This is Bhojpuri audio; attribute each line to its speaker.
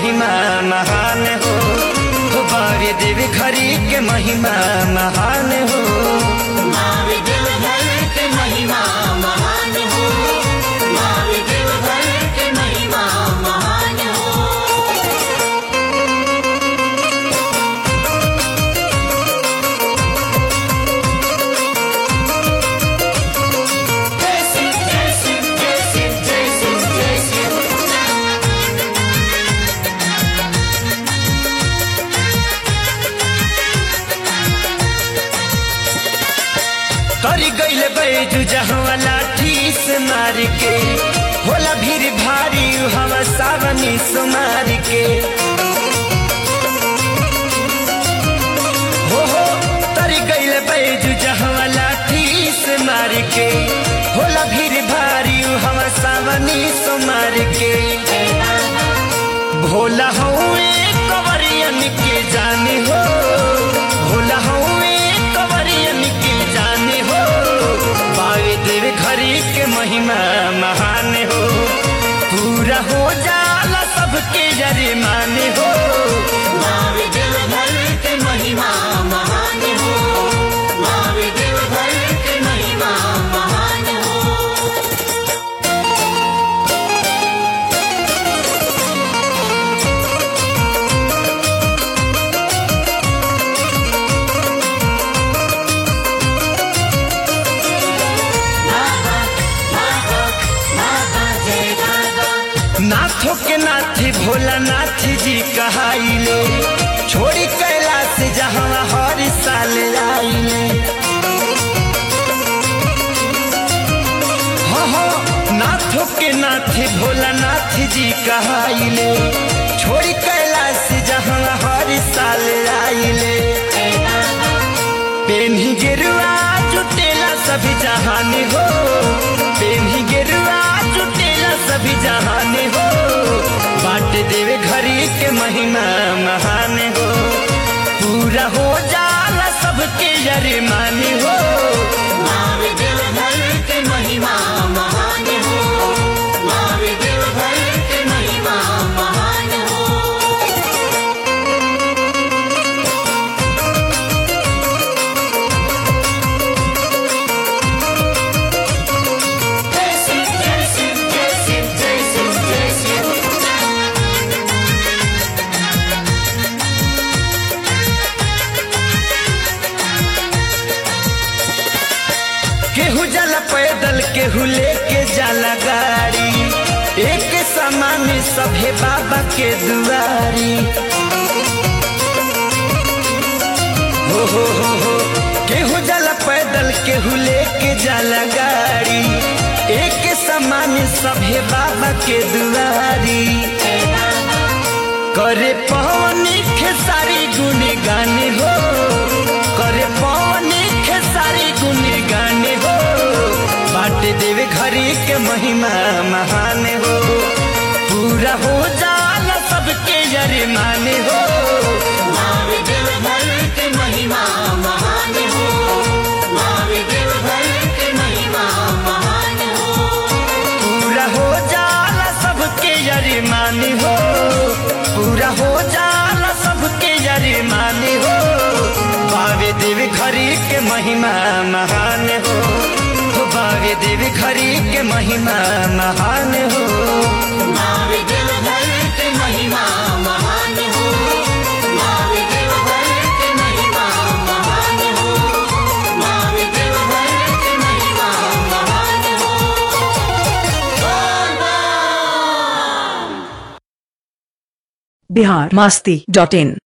Speaker 1: महिमा महान हो हो बावे देव घरी के महिमा महान हो
Speaker 2: मावे देवघर के महिमा महान हो मावे देवघर के महिमा महान हो जय सिंह जय सिंह जय सिंह जय सिंह जय सिंह
Speaker 1: कर गईल बैजू जहवा लाठी से मार के होला भीड़ भारी हवा सावनी सुमार के हो हो तर गईल बैजू जहवा लाठी से मार के होला भीड़ भारी हवा सावनी सुमार के भोला हूँ कवरियन के जाने हो भोला हूँ कवरियन के जाने हो बावे देव घरी के महिमा महान हो पूरा हो जाला सबके जरे माने हो
Speaker 2: मावे देवघर के महिमा महान हो मावे देवघर के महिमा महान हो बाबा बाबा बाबा जय बाबा
Speaker 1: नाथों के नाथी भोला नाथ जी कहाइले छोड़ी कैलाश जहाँ हर साल आइले हो हो नाथों के नाथी भोला नाथ जी कहाइले छोड़ी कैलाश जहाँ हर साल आइले पेन्ही गेरुआ जुटेला सभी जहान हो पेन्ही गेरुआ जुटेला सभी जहान हो बाट देवे घरी के महिमा महान हो पूरा हो जाला सबके यरे माने हो
Speaker 2: मावे देवघर के महिमा महान हो मावे देवघर के महिमा महान हो जय सिंह जय सिंह जय सिंह जय सिंह जय सिंह
Speaker 1: केहू जाला पैदल केहू लेके जाला गाड़ी एक समान सभे बाबा के दुआरी हो हो हो हो केहू जाला पैदल केहू लेके जाला गाड़ी एक समान सभे बाबा के दुआरी करे पवनी खेसारी गुन गाने हो करे पवनी खेसारी गुन गाने हो बाट देवे घरी के महिमा महान हो पूरा हो जाला सबके यरे माने हो
Speaker 2: मावे देवघर के महिमा महान हो मावे देवघर के महिमा महान हो
Speaker 1: पूरा हो जाला सबके यरे माने हो पूरा हो जाला सबके यरे माने हो बावे देवी घरी के महिमा महान हो हो बावे देवी घरी के महिमा महान हो
Speaker 2: मावे देवघर के महिमा महान हो मावे देवघर के महिमा महान हो मावे देवघर के महिमा महान हो
Speaker 3: बिहार मास्ती डॉट इन